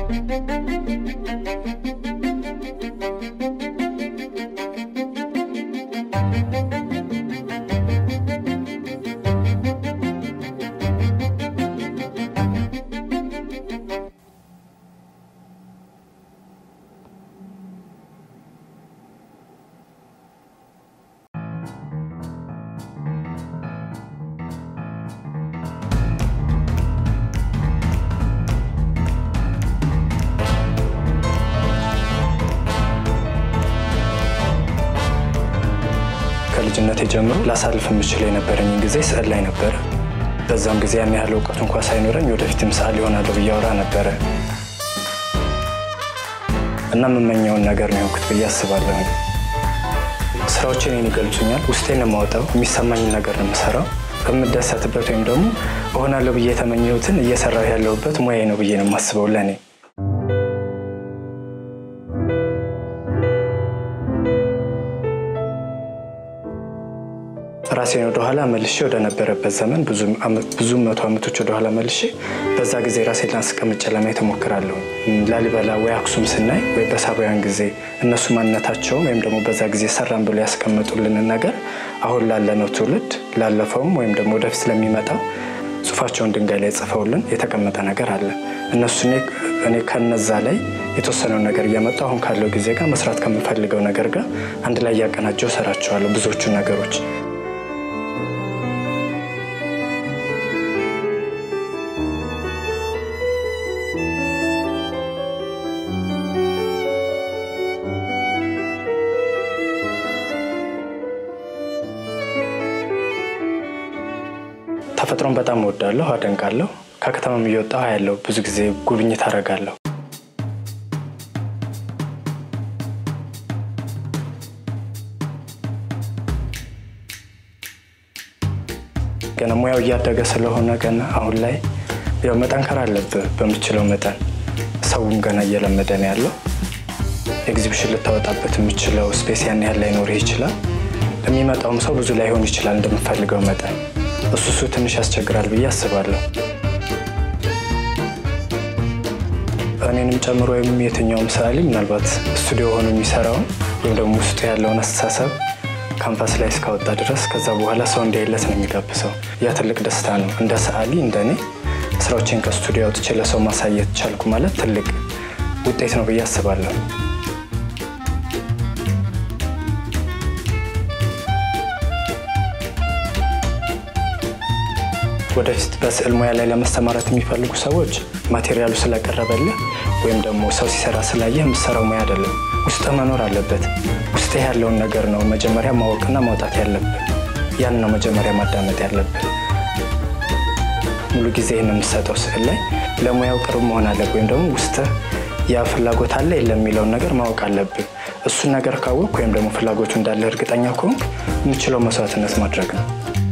ከልጅነቴ ጀምሮ ላሳልፍ የምችል የነበረኝ ጊዜ ስዕል ላይ ነበረ። በዛም ጊዜ ያን ያህል እውቀቱ እንኳ ሳይኖረኝ ወደፊትም ሰዓሊ እሆናለሁ ብዬ አወራ ነበረ እና የምመኘውን ነገር ነው የሆንኩት ብዬ አስባለሁ። ስራዎቼ እኔን ይገልጹኛል። ውስጤን የማወጣው የሚሰማኝን ነገር ነው የምሰራው። በምደሰትበት ወይም ደግሞ እሆናለሁ ብዬ የተመኘሁትን እየሰራሁ ያለሁበት ሙያዬ ነው ብዬ ነው የማስበው ለእኔ ራሴን ወደኋላ መልሼ ወደነበረበት ዘመን ብዙ መቶ ዓመቶች ወደኋላ መልሼ በዛ ጊዜ ራሴን ላስቀምጬ ለማየት እሞክራለሁ። ላሊበላ ወይ አክሱም ስናይ ወይ በሳባውያን ጊዜ እነሱ ማንነታቸውም ወይም ደግሞ በዛ ጊዜ ሰራን ብሎ ያስቀመጡልንን ነገር አሁን ላለነው ትውልድ ላለፈውም ወይም ደግሞ ወደፊት ስለሚመጣው ጽሑፋቸውን ድንጋይ ላይ ጽፈውልን የተቀመጠ ነገር አለ። እነሱ እኔ ከነዛ ላይ የተወሰነውን ነገር እያመጡ አሁን ካለው ጊዜ ጋር መስራት ከምፈልገው ነገር ጋር አንድ ላይ እያቀናጀው እሰራቸዋለሁ ብዙዎቹን ነገሮች ተፈጥሮን በጣም እወዳለሁ፣ አደንቃለሁ። ከከተማም እየወጣሁ ያለው ብዙ ጊዜ ጉብኝት አደርጋለሁ። ገና ሙያው እያደገ ስለሆነ ገና አሁን ላይ ያው መጠንከር አለብህ በምችለው መጠን። ሰውም ገና እየለመደ ነው ያለው። ኤግዚቢሽን ልታወጣበት የምችለው ስፔስ ያን ያህል ላይኖርህ ይችላል። ለሚመጣውም ሰው ብዙ ላይሆን ይችላል እንደምፈልገው መጠን እሱ እሱ ትንሽ ያስቸግራል ብዬ አስባለሁ። እኔንም ጨምሮ ወይም የትኛውም ሰዓሊ ምናልባት ስቱዲዮ ሆኖ የሚሰራውን ወይም ደግሞ ውስጡ ያለውን አስተሳሰብ ካንቫስ ላይ እስካወጣ ድረስ ከዛ በኋላ ሰው እንዲያይለት ነው የሚጋብሰው። ያ ትልቅ ደስታ ነው። እንደ ሰዓሊ እንደ እኔ ስራዎችን ከስቱዲዮ አውጥቼ ለሰው ማሳየት ቻልኩ ማለት ትልቅ ውጤት ነው ብዬ አስባለሁ። ወደፊት በስዕል ሙያ ላይ ለመሰማራት የሚፈልጉ ሰዎች ማቴሪያሉ ስለቀረበልህ ወይም ደግሞ ሰው ሲሰራ ስላየህ የምትሰራው ሙያ አይደለም። ውስጥህ መኖር አለበት። ውስጥህ ያለውን ነገር ነው መጀመሪያ ማወቅና ማውጣት ያለብህ። ያን ነው መጀመሪያ ማዳመጥ ያለብህ። ሙሉ ጊዜ ይህን የምትሰጠው ስዕል ላይ ለሙያው ቅርብ መሆን አለብህ። ወይም ደግሞ ውስጥህ ያ ፍላጎት አለ የለም የሚለውን ነገር ማወቅ አለብህ። እሱን ነገር ካወቅ ወይም ደግሞ ፍላጎቱ እንዳለ እርግጠኛ ከሆንክ የምችለው መስዋዕትነት ማድረግ ነው።